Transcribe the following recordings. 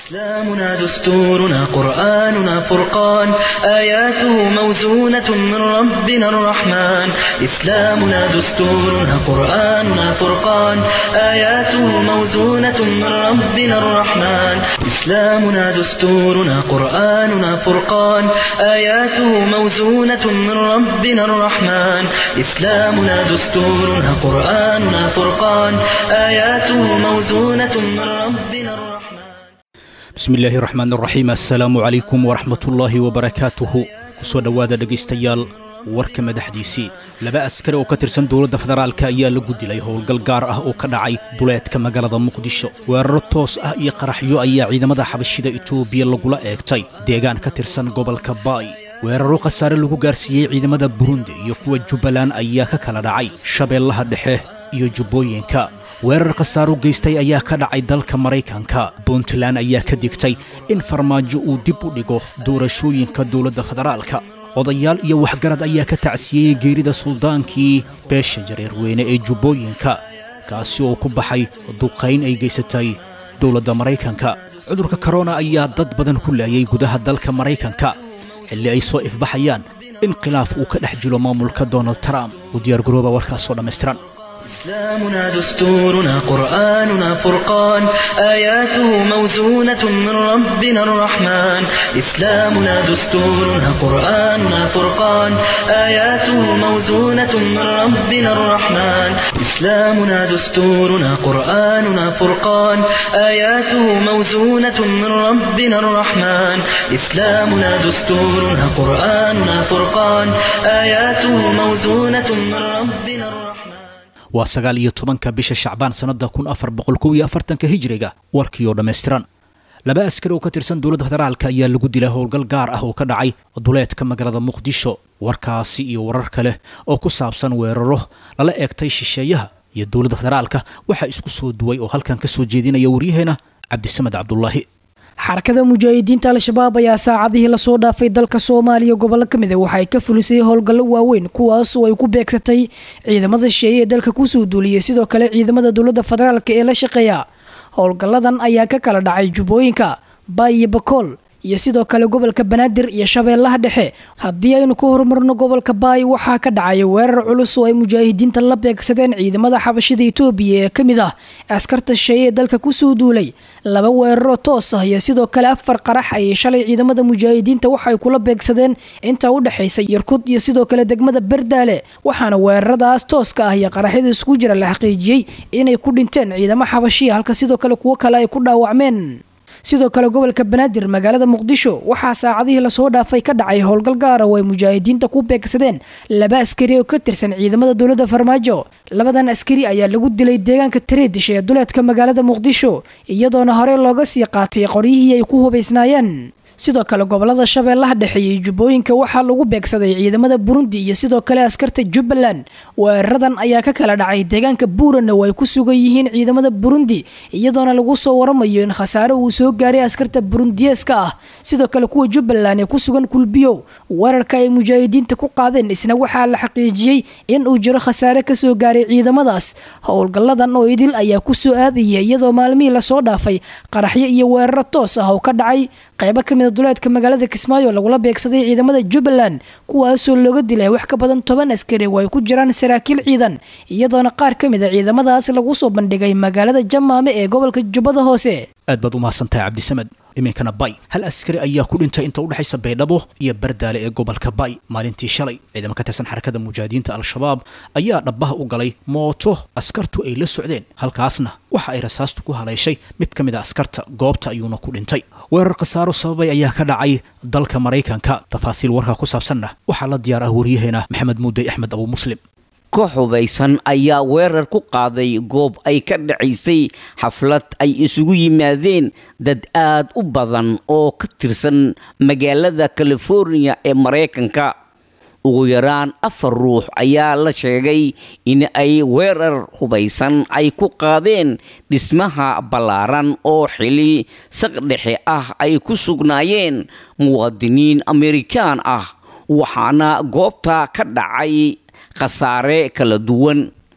إسلامنا دستورنا قرآننا فرقان آياته موزونة من ربنا الرحمن إسلامنا دستورنا قرآننا فرقان آياته موزونة من ربنا الرحمن إسلامنا دستورنا قرآننا فرقان آياته موزونة من ربنا الرحمن إسلامنا دستورنا قرآننا فرقان آياته موزونة من ربنا الرحمن bismi illaahi raxmaan raxiim assalaamu calaykum waraxmatullaahi wabarakaatuhu kusoo dhowaada dhegaystayaal warka madaxdiisii laba askari oo ka tirsan dowladda federaalka ayaa lagu dilay howlgal gaar ah oo ka dhacay duleedka magaalada muqdisho weeraro toos ah iyo qaraxyo ayaa ciidamada xabashida itoobiya lagula eegtay deegaan ka tirsan gobolka baay weeraro khasaare lagu gaarsiiyey ciidamada burundi iyo kuwa jubbaland ayaa ka kala dhacay shabeellaha dhexe iyo jubbooyinka weerar khasaaro geystay ayaa ka dhacay dalka maraykanka puntland ayaa ka digtay in farmaajo uu dib u dhigo doorashooyinka dowladda federaalka odayaal iyo waxgarad ayaa ka tacsiyeyey geerida suldaankii beesha jareerweyne ee jubbooyinka kaasi oo ku baxay duqayn ay geysatay dowladda maraykanka cudurka korona ayaa dad badan ku laayay gudaha dalka maraykanka xilli ay soo ifbaxayaan in khilaaf uu ka dhex jiro maamulka donald trump u diyaargarooba warkaasoo dhammaystiran إسلامنا دستورنا قرآننا فرقان آياته موزونة من ربنا الرحمن إسلامنا دستورنا قرآننا فرقان آياته موزونة من ربنا الرحمن إسلامنا دستورنا قرآننا فرقان آياته موزونة من ربنا الرحمن إسلامنا دستورنا قرآننا فرقان آياته موزونة من ربنا الرحمن waa sagaal iyo tobanka bisha shacbaan sannada kun afar boqol kow iyo afartanka hijiriga warkii oo dhammaystiran laba askari oo ka tirsan dowladda federaalka ayaa lagu dilay howlgal gaar ah oo ka dhacay duleedka magaalada muqdisho warkaasi iyo warar kale oo ku saabsan weeraro lala eegtay shisheeyaha iyo dowladda federaalka waxaa isku soo duway oo halkan ka soo jeedinaya waryaheena cabdisamed cabdulaahi xarakada mujaahidiinta al-shabaab ayaa saacadihii lasoo dhaafay dalka soomaaliya gobollo ka mid a waxa ay ka fulisay howlgallo waaweyn kuwaas oo ay ku beegsatay ciidamada shisheeye ee dalka kusoo duuliyay sidoo kale ciidamada dowladda federaalk ee la shaqeeya howlgalladan ayaa ka kala dhacay jubbooyinka baay iyo bakool iyo sidoo kale gobolka banaadir iyo shabeellaha dhexe haddii aynu ka horumarno gobolka baay waxaa ka dhacay weerar culus oo ay mujaahidiinta la beegsadeen ciidamada xabashida itoobiya ee ka mid ah askarta shisheeye ee dalka kusoo duulay laba weeraroo toos ah iyo sidoo kale afar qarax ayay shalay ciidamada mujaahidiinta waxay kula beegsadeen inta u dhexaysa yarkud iyo sidoo kale degmada berdaale waxaana weeraradaas tooska ah iyo qaraxyada isku jira la xaqiijiyey inay ku dhinteen ciidamo xabashiya halka sidoo kale kuwo kale ay ku dhaawacmeen sidoo kale gobolka banaadir magaalada muqdisho waxaa saacadihii lasoo dhaafay ka dhacay howlgal gaara oo ay mujaahidiinta ku beegsadeen laba askari oo ka tirsan ciidamada dowladda farmaajo labadan askari ayaa lagu dilay deegaanka tareedish ee duleedka magaalada muqdisho iyadoona horey looga sii qaatay qoryihii ay ku hubaysnaayeen sidoo kale gobolada shabeellaha dhexe iyo jubbooyinka waxaa lagu beegsaday ciidamada burundi iyo sidoo kale askarta jubbaland weeraradan ayaa ka kala dhacay deegaanka buurana oo ay ku sugan yihiin ciidamada burundi iyadoona lagu soo waramayo in khasaare uu soo gaaray askarta burundiyeeska ah sidoo kale kuwa jubbaland ee ku sugan kulbiyow weerarka ay mujaahidiinta ku qaadeen isna waxaa la xaqiijiyey in uu jiro khasaare kasoo gaaray ciidamadaas howlgalladan oo idil ayaa kusoo aadaya iyadoo maalmihii lasoo dhaafay qaraxyo iyo weeraro toos ah oo ka dhacay qaybo kamid duleedka magaalada kismaayo lagula beegsaday ciidamada jubbaland kuwaasoo looga dilay wax ka badan toban askari oo ay ku jiraan saraakiil ciidan iyadoona qaar ka mid a ciidamadaas lagu soo bandhigay magaalada jamaame ee gobolka jubbada hoose aad baad u mahadsantahay cabdisamed iminkana bay hal askari ayaa ku dhintay inta udhexaysa baydhabo iyo bardaale ee gobolka bay maalintii shalay ciidamo ka tirsan xarakada mujaahidiinta al-shabaab ayaa dhabbaha u galay mooto askartu ay la socdeen halkaasna waxa ay rasaastu ku haleeshay mid ka mid a askarta goobta ayuuna ku dhintay weerar khasaaro sababay ayaa ka dhacay dalka maraykanka tafaasiil warka ku saabsanna waxaa la diyaar ah waryaheena maxamed muudey axmed abu muslim koox hubaysan ayaa weerar ku qaaday goob ay ka dhacaysay xaflad ay isugu yimaadeen dad aad u badan oo ka tirsan magaalada californiya ee maraykanka ugu yaraan afar ruux ayaa la sheegay in ay weerar hubaysan ay ku qaadeen dhismaha ballaaran oo xili saqdhexe ah ay ku sugnaayeen muwaadiniin amerikaan ah waxaana goobta ka dhacay khasaare kala duwan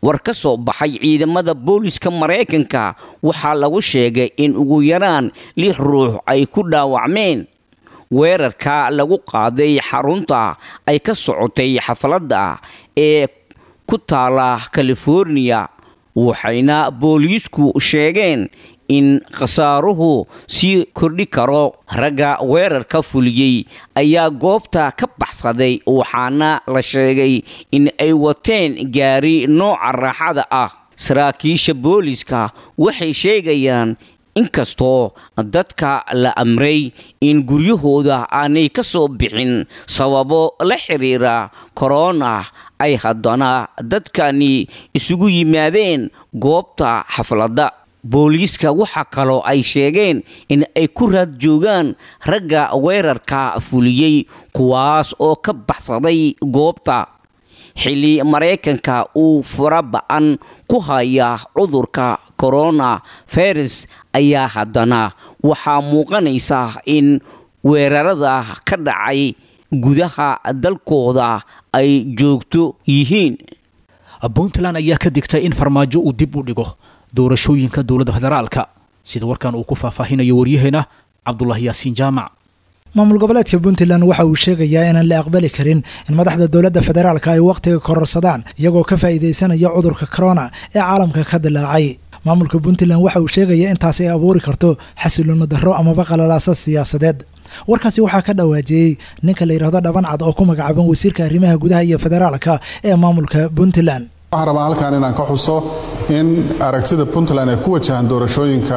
war ka soo baxay ciidamada booliska maraykanka waxaa lagu sheegay in ugu yaraan lix ruux ay ku dhaawacmeen weerarka lagu qaaday xarunta ay ka socotay xafladda ee ku taala californiya waxayna booliisku sheegeen in khasaaruhu sii kordhi karo ragga weerarka fuliyey ayaa goobta ka baxsaday waxaana la sheegay in ay wateen gaari nooca raaxada ah saraakiisha booliska waxay sheegayaan inkastoo dadka la amray in guryahooda aanay ka soo bixin sababo la xiriira korona ay haddana dadkani isugu yimaadeen goobta xafladda booliiska waxaa kaloo ay sheegeen in ay ku raad joogaan ragga weerarka fuliyey kuwaas oo ka baxsaday goobta xilli maraykanka uu fara ba-an ku haya cudurka corona virus ayaa haddana waxaa muuqanaysa in weerarada ka dhacay gudaha dalkooda ay joogto yihiin puntland ayaa ka digtay in farmaajo uu dib u dhigo doorashooyinka dowladda federaalka sida warkan uu ku faahfaahinayo waryaheena cabdulaahi yaasiin jaamac maamul goboleedka puntland waxa uu sheegayaa inaan la aqbali karin in madaxda dowladda federaalka ay wakhtiga kororsadaan iyagoo ka faa'iidaysanaya cudurka corona ee caalamka ka dilaacay maamulka puntland waxa uu sheegayaa intaas ay abuuri karto xasiloona darro amaba qalalaasa siyaasadeed warkaasi waxaa ka dhawaajiyey ninka la yidhaahdo dhabancad oo ku magacaaban wasiirka arrimaha gudaha iyo federaalka ee maamulka puntland waxaan rabaa halkan inaan ka xuso in aragtida puntland ay ku wajahan doorashooyinka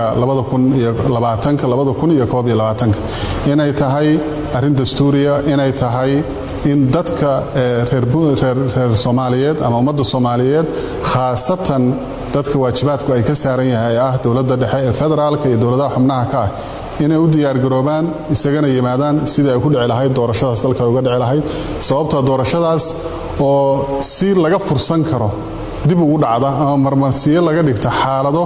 inay tahay arrin dastuuriya inay tahay in dadka reer soomaaliyeed ama ummadda soomaaliyeed khaasatan dadka waajibaadku ay ka saaran yahay ah dowladda dhexe ee federaalka iyo dowladaha xubnaha ka ah inay u diyaargaroobaan isagana yimaadaan sidii ay ku dhici lahayd doorashadaas dalka ay uga dhici lahayd sababtoo doorashadaas oo si laga fursan karo dib ugu dhacda ama marmarsiyo laga dhigta xaalado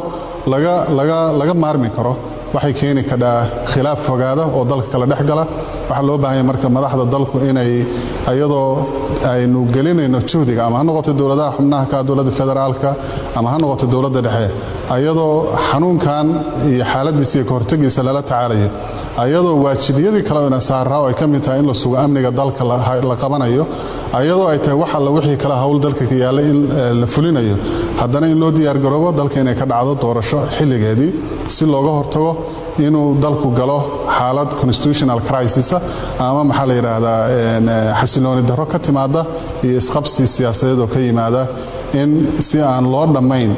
laga maarmi karo waxay keeni kadhaa khilaaf fogaada oo dalka kala dhex gala waxaa loo baahanya marka madaxda dalku inay ayadoo aynu gelinayno juhdiga ama ha noqoto dowladaha xubnaha ka dowladda federaalka ama ha noqoto dowladda dhexe ayadoo xanuunkan iyo xaaladiisa iyo kahortegiisa lala tacaalayo ayadoo waajibiyadii kale ina saaraa oo ay ka mid tahay in la sugo amniga dalka la qabanayo ayadoo ay tahay wax alla wixii kale hawl dalka ka yaalla in la fulinayo haddana in loo diyaargaroobo dalka inay ka dhacdo doorasho xilligeedii si looga hortago inuu dalku galo xaalad constitutional crisis ama maxaa la yidhaahdaa xasilooni darro ka timaada iyo isqabsi siyaasadeed oo ka yimaada in si aan loo dhammayn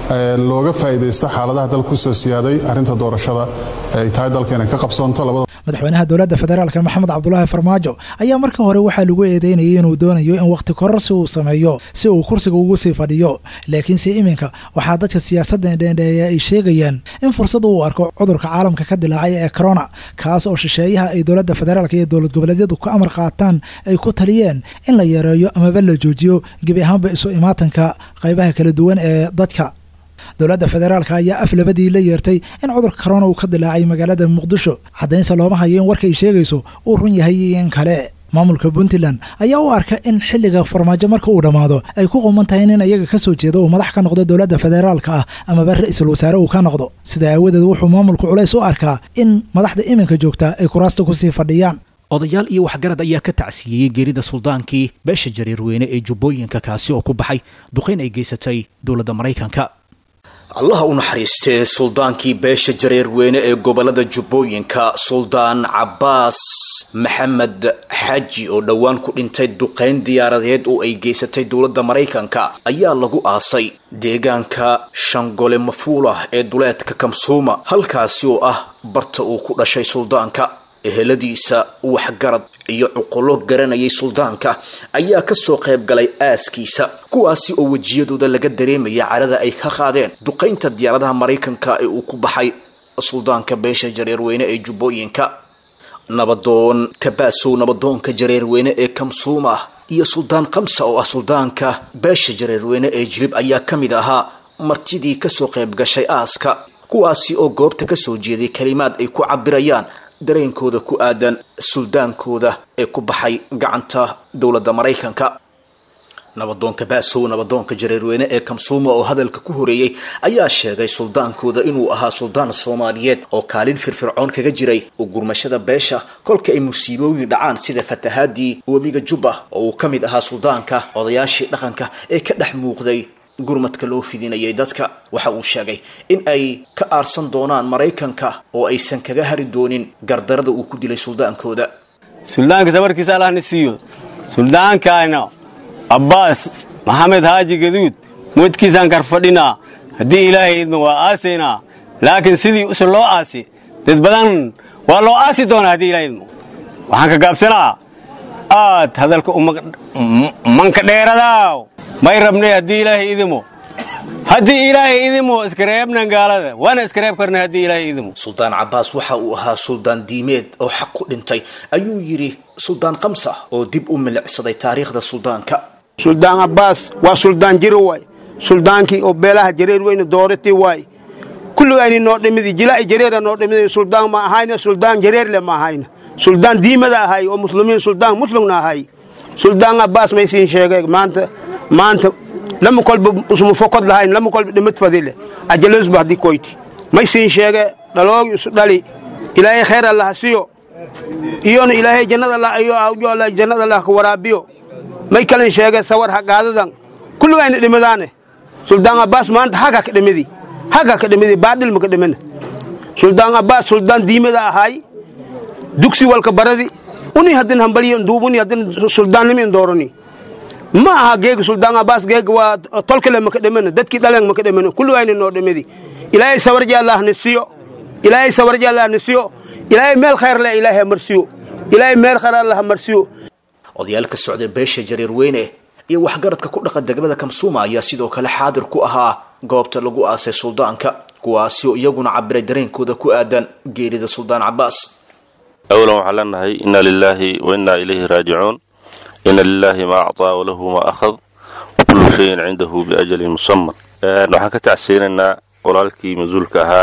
looga faa'iidaysto xaaladaha dalka kusoo siyaaday arrinta doorashada ay tahay dalka inay ka qabsoonto madaxweynaha dowladda federaalk maxamed cabdulaahi farmaajo ayaa marka hore waxaa lagu eedeynayay inuu doonayo in wakhti kororsi uu sameeyo si uu kursiga ugu sii fadhiyo laakiinse iminka waxaa dadka siyaasadda dheendheeya ay sheegayaan in fursad uu arko cudurka caalamka ka dilaacay ee corona kaas oo shisheeyaha ay dowladda federaalk iyo dowlad goboleedyadu ka amar qaataan ay ku taliyeen in la yareeyo amaba la joojiyo gebi ahaanba isu imaatanka qaybaha kala duwan ee dadka dowladda federaalka ayaa af labadii la yeertay in cudurka corona uu ka dilaacay magaalada muqdisho caddaynse looma hayo in warka ay sheegayso uu run yahay iyo in kale maamulka puntland ayaa u arka in xilliga farmaajo marka uu dhammaado ay ku quman tahay in iyaga ka soo jeedo uu madax ka noqdo dowladda federaalka ah amaba ra-iisul wasaare uu ka noqdo sida aawadeed wuxuu maamulku culays u arkaa in madaxda iminka joogta ay kuraasta kusii fadhiyaan odayaal iyo waxgarad ayaa ka tacsiyeeyey geerida suldaankii beesha jariirweyne ee jubbooyinka kaasi oo ku baxay duqayn ay geysatay dowladda maraykanka allaha u naxariistee suldaankii beesha jareerweyne ee gobolada jubbooyinka suldaan cabbaas maxamed xaaji oo dhowaan ku dhintay duqayn diyaaradeed oo ay geysatay dowladda maraykanka ayaa lagu aasay deegaanka shangole mafuulah ee duleedka kamsuuma halkaasi oo ah barta uu ku dhashay suldaanka eheladiisa waxgarad iyo cuqullo garanayay suldaanka ayaa kasoo qayb galay aaskiisa kuwaasi oo wejiyadooda laga dareemaya carada ay ka qaadeen duqaynta diyaaradaha maraykanka ee uu ku baxay suldaanka beesha jareerweyne ee jubbooyinka nabadoon kabaasow nabadoonka jareerweyne ee kamsuuma iyo suldaan kamsa oo ah suldaanka beesha jareerweyne ee jilib ayaa ka mid ahaa martidii kasoo qayb gashay aaska kuwaasi oo goobta kasoo jeeday kalimaad ay ku cabirayaan dareenkooda ku aadan suldaankooda ee ku baxay gacanta dowladda maraykanka nabadoonka ba'sow nabadoonka jareerweyne ee kamsuuma oo hadalka ku horeeyey ayaa sheegay suldaankooda inuu ahaa suldaan soomaaliyeed oo kaalin firfircoon kaga jiray u gurmashada beesha kolka ay musiibooyin dhacaan sida fatahaadii webiga jubba oo uu ka mid ahaa suldaanka odayaashii dhaqanka ee ka dhex muuqday gurmadka loo fidinayay dadka waxa uu sheegay in ay ka aarsan doonaan maraykanka oo aysan kaga hari doonin gardarada uu ku dilay suldaankooda suldaanka sabarkiisa allahna siiyo suldaankaana abbaas maxamed haaji gaduud moodkiisaan karfadhinaa haddii ilaahay idma waa aasaynaa laakiin sidii use loo aasi dad badan waa loo aasi doonaa haddii ilahay idmo waxaan ka gaabsanaa aad hadalka manka dheeradaaw may rabnay haddii ilaahay idimo haddii ilaahay idimo iskareebnan gaalada waana iskareeb karnay haddii ilaahay idimo suldaan cabbaas waxa uu ahaa suldaan diimeed oo xaq ku dhintay ayuu yidhi suldaan kamsa oo dib u milicsaday taariikhda suldaanka suldaan cabbaas waa suldaan jiro waay suldaankii oo beelaha jareer weyne dooratii waay kulligayni noo dhimidi jilaa'i jareera noo dhimidi suldaan ma ahayna suldaan jareerle ma ahayna suldaan diimada ahay oo muslimiin suldaan muslimna ahay suldaan cabbaas may siin sheegay maanta maanta lama kolba usma fokod lahayn lama kolba dhimad fadile ajalosba haddii koyti may siin sheege dhaloogi isu dhali ilaahay khayr allaha siyo iyona ilaahay jannada allah iyo awjoola jannada allah ka waraabiyo may kalin sheege sawar hagaadadan kulligayna dhimadaane suldaan cabbaas maanta haga ka dhimidi haga ka dhimidi baadhil ma ka dhimina suldaan cabbaas suldaan diimada ahay dugsi walka baradi uni haddin hambaliyon duubuni haddin suldaannimin doorani ma aha geega suldaan cabbaas geega waa tolkale maka dhimana dadkii dhaleen maka dhimana kulligayna noo dhimidi ilaahay sawarji allah ni siyo ilaahay sawarji allah ni siyo ilaahay meel khayr leh ilaahay marsiyo ilaahay meel khayr allah marsiyo odayaal ka socday beesha jareer weyne iyo waxgaradka ku dhaqan degmada kamsuuma ayaa sidoo kale xaadir ku ahaa goobta lagu aasay suldaanka kuwaasi oo iyaguna cabiray dareenkooda ku aadan geerida suldaan cabbaas awlan waxaan leenahay inna lilaahi wa innaa ilayhi raajicuun ina lilaahi maa acطaa walahu maa akhad wakullu shayin cindahu biajalin musaman waxaan ka tacsiyeynaynaa walaalkii mas-uulka ahaa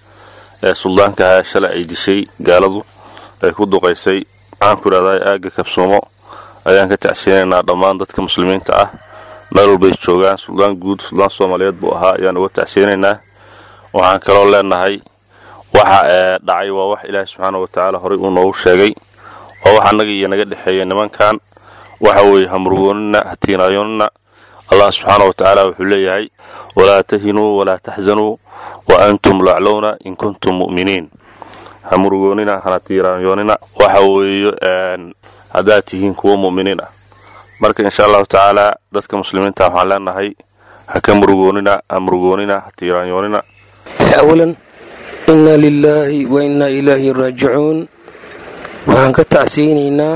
ee suldaanka ahaa shalay ay dishay gaaladu ay ku duqaysay waxaan ku idhahdaa aagga kabsuumo ayaan ka tacsiyeynaynaa dhammaan dadka muslimiinta ah meel walbay joogaan suldaan guud suldaan soomaaliyeed buu ahaa ayaan uga tacsiyeynaynaa waxaan kaloo leenahay waxa ee dhacay waa wax ilaahi subxaana wa tacaala horey uu noogu sheegay waa wax annaga iyo naga dhexeeya nimankan waxa weeye hamurgoonina hatiinaayoonina allah subxaana wa tacaala wuxuu leeyahay walaa tahinuu walaa taxzanuu wa antum laclowna in kuntum mu'miniin hamurgoonina hana tiiraanyoonina waxa weeye haddaad tihiin kuwa mu'miniin ah marka insha allahu tacaala dadka muslimiinta waxaan leenahay ha ka murugoonina ha murugoonina ha tiiraanyoonina awalan inna lilaahi wa innaa ilaahi raajicuun waxaan ka tacsiyeynaynaa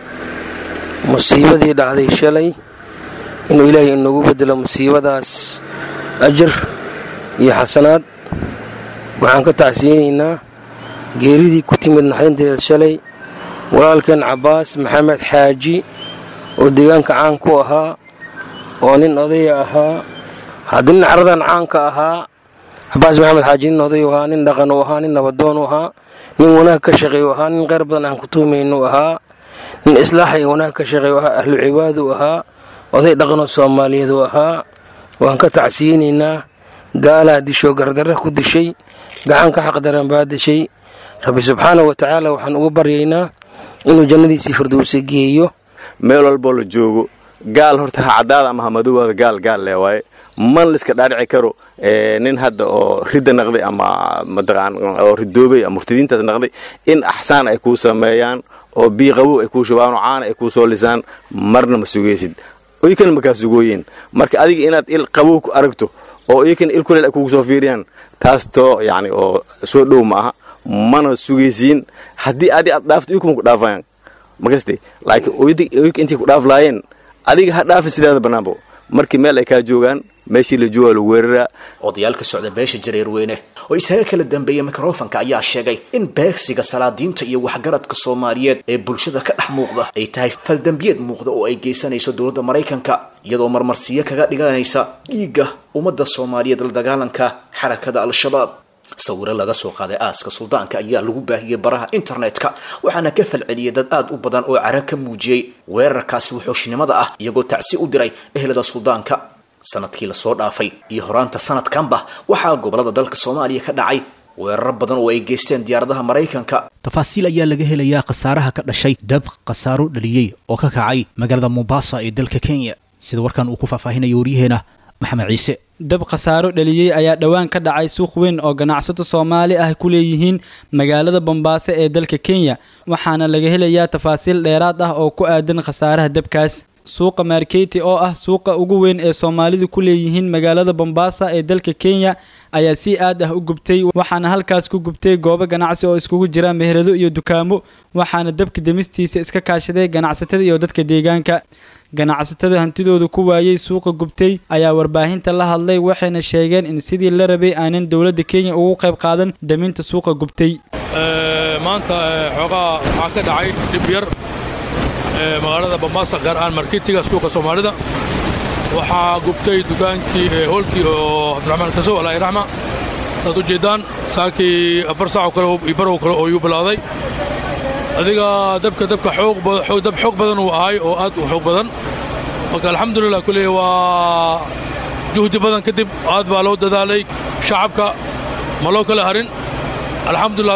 musiibadii dhacday shalay inuu ilaahay inagu bedelo musiibadaas ajar iyo xasanaad waxaan ka tacsiyeynaynaa geeridii ku timid naxdinteeda shalay walaalkeen cabbaas maxamed xaaji oo deegaanka caan ku ahaa oo nin odaya ahaa haddii nin caradan caanka ahaa cabbaas maxamed xaaji nin oday u ahaa nin dhaqan u ahaa nin nabadoon u ahaa nin wanaag ka shaqeey u ahaa nin qayr badan aan ku tuumaynu ahaa nin islaax iyo wanaag ka shaqeey u ahaa ahlu cibaad u ahaa oday dhaqanoo soomaaliyeed u ahaa waan ka tacsiyeynaynaa gaalaa dishoo gardarra ku dishay gacan ka xaqdaran baa dishay rabbi subxaana wa tacaala waxaan ugu baryaynaa inuu jannadiisii firdowsa geeyo meel walboo la joogo gaal horta ha caddaada ama ha madowada gaal gaal lee waaye man layska dhaadhici karo nin hadda oo ridda naqday ama mataqaan oo ridoobay ama murtadiintaas naqday in axsaan ay kuu sameeyaan oo biiqabow ay kuu shubaan oo caana ay kuu soo lisaan marna ma sugaysid iykana makaa sugooyeen marka adiga inaad il qabow ku aragto oo iykana il kuleel ay kugu soo fiiriyaan taas too yacni oo soo dhow ma aha mana sugaysiin haddii adi aad dhaafto iykuma ku dhaafayaan makaste laakiin oyka intay ku dhaaf laayeen adiga ha dhaafi sidaada bannaanbo markii meel ay kaa joogaan meeshii la jooga lagu weeraraa odayaal ka socda beesha jareerweyne oo isaga kala dambeeya mikrofanka ayaa sheegay in beegsiga salaadiinta iyo waxgaradka soomaaliyeed ee bulshada ka dhex muuqda ay tahay faldambiyeed muuqda oo ay geysanayso dowladda maraykanka iyadoo marmarsiyo kaga dhiganaysa dhiigga ummadda soomaaliyeed la dagaalanka xarakada al-shabaab sawiro laga soo qaaday aaska suldaanka ayaa lagu baahiyey baraha internetka waxaana ka falceliyey dad aad u badan oo cara ka muujiyey weerarkaasi wuxuushnimada ah iyagoo tacsi u diray ehelada suldaanka sanadkii lasoo dhaafay iyo horaanta sanadkanba waxaa gobolada dalka soomaaliya ka dhacay weeraro badan oo ay geysteen diyaaradaha maraykanka tafaasiil ayaa laga helayaa khasaaraha ka dhashay dab khasaaro dhaliyey oo ka kacay magaalada mombasa ee dalka kenya sida warkan uu ku faahfaahinayo waryaheena maxamed ciise dab khasaaro dhaliyey ayaa dhowaan ka dhacay suuq weyn oo ganacsato soomaali ah ku leeyihiin magaalada bombaaso ee dalka kenya waxaana laga helayaa tafaasiil dheeraad ah oo ku aadan khasaaraha dabkaas suuqa marketi oo ah suuqa ugu weyn ee soomaalidu ku leeyihiin magaalada bombasa ee dalka kenya ayaa si aad ah u gubtay waxaana halkaas ku gubtay goobo ganacsi oo iskugu jira meherado iyo dukaamo waxaana dabka demistiisa iska kaashaday ganacsatada iyo dadka deegaanka ganacsatada hantidooda ku waayey suuqa gubtay ayaa warbaahinta la hadlay waxayna sheegeen in sidii la rabay aanan dowladda kenya ugu qayb qaadan daminta suuqa gubtay maanta xoogaa waxaa ka dhacay dhib yar magaalada bambaasa gaar ahaan marketiga suuqa soomaalida waxaa gubtay dukaankii hoolkii oo cabdiraxmaan kasow alaahi raxma saad u jeeddaan saakii afar saaco kale iyo barow kale oo yuu bilowday adiga dabka dabka dab xoog badan uu ahay oo aad u xoog badan marka alxamdulilah kuley waa juhdi badan kadib aad baa loo dadaalay shacabka ma loo kala harin alxamdulilah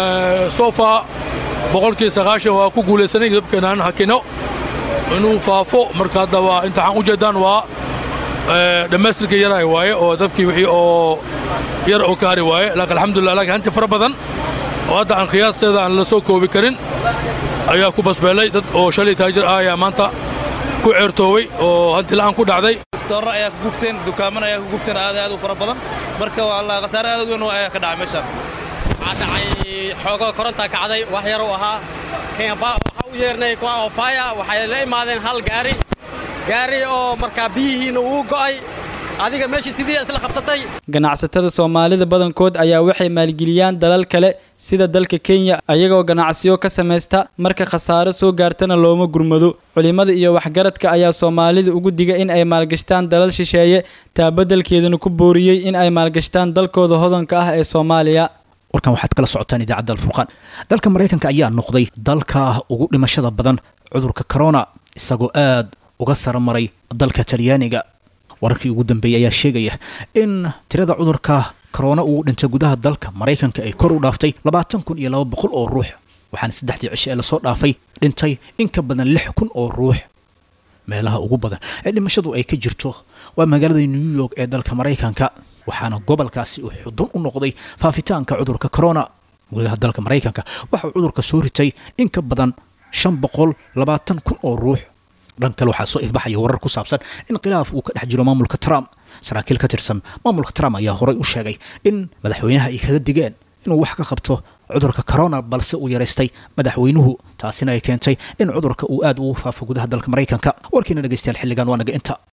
sofa boqolkii sagaashan waa ku guulaysanay dabkeenaan hakino inuu faafo marka hadda waa intaxaan u jeedaan waa dhammaystirkii yaraay waaye oo dabkii wixii oo yar oo ka hari waaye laakiin alxamdulilah laakiin hanti fara badan oo hadda aan khiyaasteeda aan la soo koobi karin ayaa ku basbeelay dad oo shalay taajir ah ayaa maanta ku ceertoowey oo hanti la'aan ku dhacday stoorro ayaa ku gubteen dukaaman ayaa ku gubteen aad aad u fara badan marka waa khasaare aad u weyn ayaa ka dhacay meeshaan waxaa dhacay xoogoo korontaa kacday wax yar uu ahaa waxaa u yeernay kuwa oofaya waxay la imaadeen hal gaari gaari oo markaa biyihiina uu go'ay adiga meeshii sidii isla qabsatay ganacsatada soomaalida badankood ayaa waxay maalgeliyaan dalal kale sida dalka kenya ayagoo ganacsiyo ka samaysta marka khasaaro soo gaartana looma gurmado culimmada iyo waxgaradka ayaa soomaalida ugu diga in ay maalgashtaan dalal shisheeye taabadelkeedana ku booriyey in ay maalgashtaan dalkooda hodanka ah ee soomaaliya warkan waxaad kala socotaan idaacadda alfurqaan dalka maraykanka ayaa noqday dalka ugu dhimashada badan cudurka corona isagoo aad uga saramaray dalka talyaaniga wararkii ugu dambeeyey ayaa sheegaya in tirada cudurka corona uu dhintay gudaha dalka maraykanka ay kor u dhaaftay labaatan kun iyo laba boqol oo ruux waxaana saddexdii cisho ee lasoo dhaafay dhintay in ka badan lix kun oo ruux meelaha ugu badan ee dhimashadu ay ka jirto waa magaalada new york ee dalka maraykanka waxaana gobolkaasi uu xudun u noqday faafitaanka cudurka corona gudaha dalka maraykanka waxauu cudurka soo ritay in ka badan shan boqol labaatan kun oo ruux dhan kale waxaa soo ifbaxaya warar ku saabsan in khilaaf uu ka dhex jiro maamulka trump saraakiil ka tirsan maamulka trump ayaa horay u sheegay in madaxweynaha ay kaga digeen inuu wax ka qabto cudurka corona balse uu yaraystay madaxweynuhu taasina ay keentay in cudurka uu aad ugu faafo gudaha dalka maraykanka warkiina dhegeystayaal xilligan waa naga inta